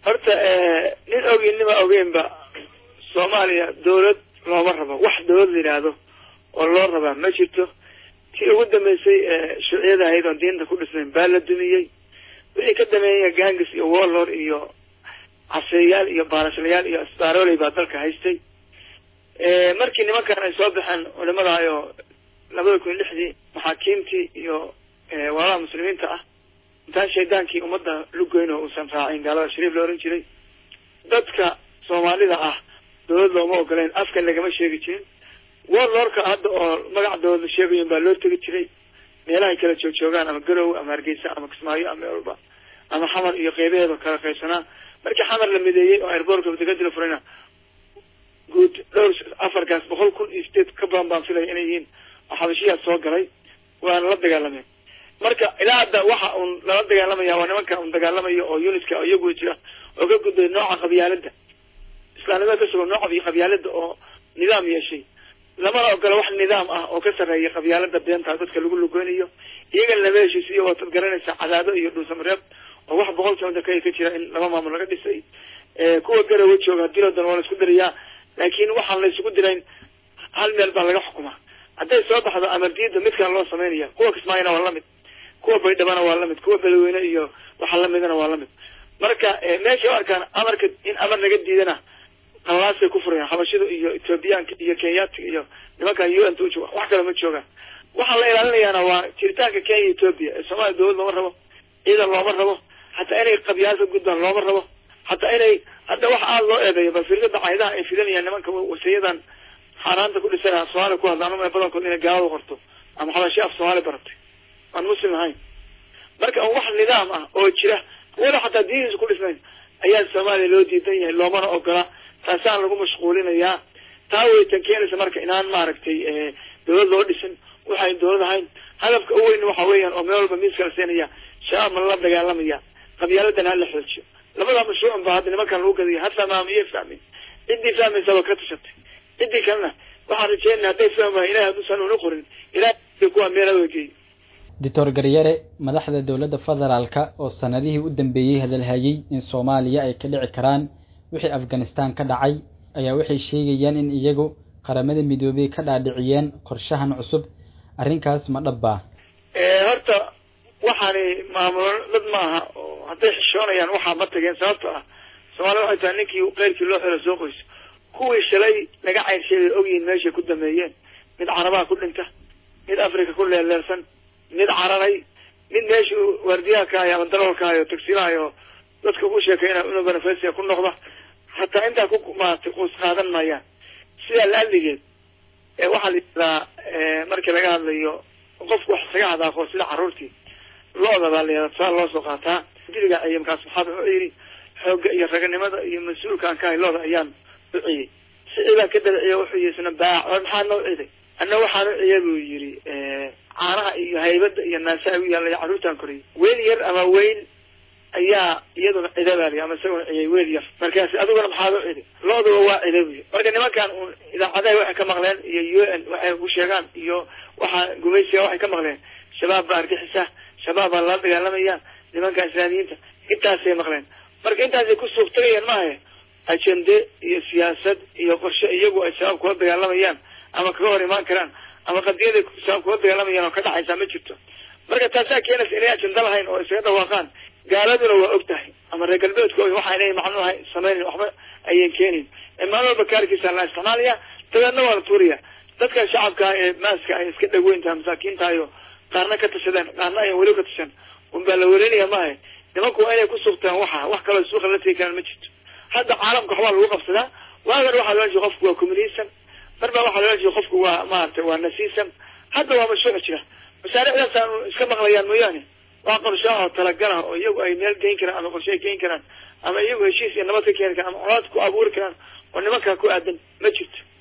horta nin ogeyn nima ogeynba soomaaliya dawlad looma rabo wax dawlad la yidhaahdo oo loo rabaa ma jirto tii ugu dambeysay shuuciyada ahayd oon diinta ku dhisnayn baa la dumiyey wixii ka dameeya gangis iyo warlord iyo caseeyaal iyo baarashlayaal iyo asbaaroley baa dalka haystay markii nimankan ay soo baxeen culimadahayo labada kun iyo lixdii maxaakiimtii iyo walaalaha muslimiinta ah intaan shaydaankii ummadda lugoyn oo uusan raacin gaalada shariif la ohan jiray dadka soomaalida ah dawlad looma ogoleyn afkan lagama sheegi jirin warlordka hadda oo magaca dawlad la sheegayo baa loo tegi jiray meelahay kala joog joogaan ama garowe ama hargeysa ama kismaayo ama meel walba ama xamar iyo qeybaheeda kala qaybsanaa markii xamar la mideeyey oo airbortka degadi la furayna guud dhowr afarkaas boqol kun iyo sideed ka badan baan filaya inay yihiin oo xabashiyaas soo galay waana la dagaalameen marka ilaa hadda waxa uun lala dagaalamaya waa nimanka un dagaalamayo oo unitka oo iyagu jira oo ka gudbay nooca qabyaalada islaamnimada ka sugan nooca qabyaalada oo nidaam yeeshay lamana ogola wax nidaam ah oo ka sarreeya qabyaalada beenta dadka lagu lugeynayo iyagana lama heshiisiyo waatad garanaysaa cadaado iyo dhuusamareeb oo wax boqol kilomitr ka ka jira in laba maamul laga dhisay kuwa garawa jooga hadii loo dano waa la isku dirayaa laakiin waxaan la isugu dirayn hal meel baa laga xukumaa hadday soo baxdo amardiida mid kale loo sameynaya kuwa kismaayona waa lamid kuwa baydhabana waa lamid kuwa beledweyne iyo waxa lamidana waa lamid marka meeshay u arkaan amarka in amar laga diidana qalaasay ku furayaan xabashida iyo ethoobiyaanka iyo kenyaatiga iyo nimankan u n ta ujooga wax kale ma joogaan waxaa la ilaalinayaana waa jiritaanka kenya ethoobia ee soomaaliya dawlad looma rabo ciidan looma rabo hataa inay qabyaalada gudbaan looma rabo hataa inay hadda wax aada loo eedeeyo bal firdada caydaha ay fidanayaan nimanka wasiyadan xaaraanta ku dhisanaa soomaaliya ku hadla ama badankood inay gaalada qorto ama xabashi af soomaali baratay aan muslim ahayn marka wax nidaam ah oo jira wala xataa diiniisa ku dhisnayn ayaa soomaaliya loo diidan yahay loomana ogola taasaan lagu mashquulinayaa taa waytan keenaysa marka inaan maaragtay dawlad loo dhisin waxayn dawlad ahayn hadafka u weyn waxa weeyaan oo meel walba miiska la siinaya shabaab ma la dagaalamaya qabyaaladan ha la xoojiyo labada mashruucun ba hadda nimankan lagu gadaya ha fahmaam iyo fahmin ciddii fahmaysa waa ka tashatay ciddii kalena waxaan rajeynaya hadday fahmi wahay ilahay hadduusan una qorin ilahay kuwa meela wegeey doctor garyare madaxda dowladda federaalka oo sanadihii u dambeeyey hadalhayey in soomaaliya ay ka dhici karaan wixii afghanistan ka dhacay ayaa waxay sheegayaan in iyagu qaramada midoobey ka dhaadhiciyeen qorshahan cusub arrinkaas ma dhabbaa horta waxaani maamulo dad maaha oo hadday xishoonayaan waxaa ma tageen sababto ah soomaalida waxay tahay ninkii keyrkii loo xelo soo qoyso kuwii shalay laga cayrsheegay ogyihiin meeshay ku dameeyeen mid carabaha ku dhinta mid africa ku leeleersan mid cararay mid meeshuu waardiyaha ka hayo ama daroolka hayo tagsiilahayo dadka ku sheekeyna inuu benefasia ku noqda hataa intaa ku maaragtay quus qaadan maayaan sidaa laaligeed waxaa la yidhahdaa markii laga hadlayo qofku wax isaga hadaaqo sida carruurtii lo-da baa la yihahdaa tusaale loo soo qaataa diliga ciye markaas maxaad wuxuu yidhi xoogga iyo raganimada iyo mas-uulkaan ka hay lo-da ayaan u ciyey sicii baan ka dabiciye wuxuu yihi isna baac or maxaa noo ciday anna waxaan u ciye buu yidhi caanaha iyo haybada iyo naasaha u yaallay carruurtaan koriyay weel yar ama weyl ayaa iyaduna cidabaali ama isaguna ciyay weel yar markaasi adiguna maxaad u cidi lo-duba waa cida buy marka nimankan un idaacadaha waxay ka maqleen iyo u n waxay ku sheegaan iyo waxaa gumaysiga waxay ka maqleen shabaab baa argixisa shabaab baa lala dagaalamaya nimanka islaamiyiinta intaasay maqleen marka intaasay ku suuq tagayaan maaha ajende iyo siyaasad iyo qorshe iyagu ay shabaab kula dagaalamayaan ama kaga hor imaan karaan ama qadiyaday shabaab kula dagaalamayaan oo ka dhacaysaa ma jirto marka taasaa keenaysa inay ajenda lahayn oo isaga dhawaaqaan gaaladuna waa og tahay ama reer galbeedku waxa inay macnuha sameynayn waxba ayan keenayn maalin walba kaarkiisa la isticmaalaya dabeedna waa la tuuraya dadka shacabka ee maaska ay iska dhaweyntaha masaakiintaayo qaarna ka tashadeen qaarna ayan weli ka tashan unbaa la welinaya maaha nimanku waa inay ku suugtaan waxa wax kaloo suuqa la tegi karaan ma jirto hadda caalamka waxbaa lagu qabsadaa waagan waxaa loola jeeda qofku waa communism mar baa waxaa loola jeeda qofku waa maaragtay waa nasism hadda waa mashruuc jira masaariicdaas aan iska maqlayaan mooyaane waa qorshe oo talagalah oo iyagu ay meel geyn karaan ama qorshe ay geyn karaan ama iyagu heshiis iyo nabad ka keeni karaan ama colaad ku abuuri karaan oo nimankaa ku aadan ma jirto